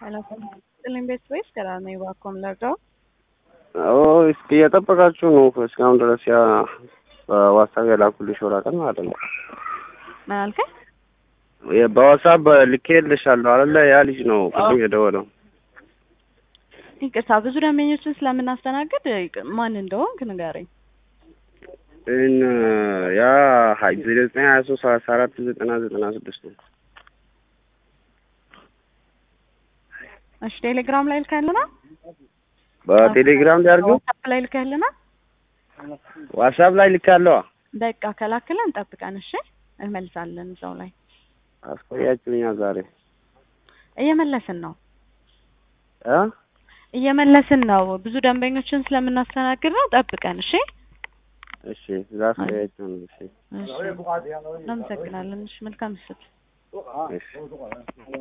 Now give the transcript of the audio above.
ጥልኝ ቤት ወይስ ገና ነው እባክዎን ልርዳው? እስኪ እየጠበቃችሁ ነው እስካሁን ድረስ ያ በዋትሳፕ የላኩልሽ ወረቀት ማለት ነው። ምን አልከኝ? በዋትሳፕ ልኬልሻለሁ አይደለ? ያ ልጅ ነው ቅድም የደወለው። ይቅርታ ብዙ ደንበኞችን ስለምናስተናግድ ይቅ- ማን እንደሆንክ ንገረኝ። እን ያ ሀይ ዜሮ ዘጠኝ ሀያ ሶስት ሰላሳ አራት ዘጠና ዘጠና ስድስት ነው። እሺ ቴሌግራም ላይ ልከህልና በቴሌግራም ላይ አድርገው ዋትሳፕ ላይ ልከህልና ዋትሳፕ ላይ ልካለዋ። በቃ ከላክልን ጠብቀን እሺ እንመልሳለን እዛው ላይ አስቆያችሁኛ ዛሬ እየመለስን ነው እ እየመለስን ነው ብዙ ደንበኞችን ስለምናስተናግድ ነው ጠብቀን እሺ እሺ ዛስቆያችሁ ነው። እሺ እሺ እናመሰግናለን እሺ መልካም ምሽት እሺ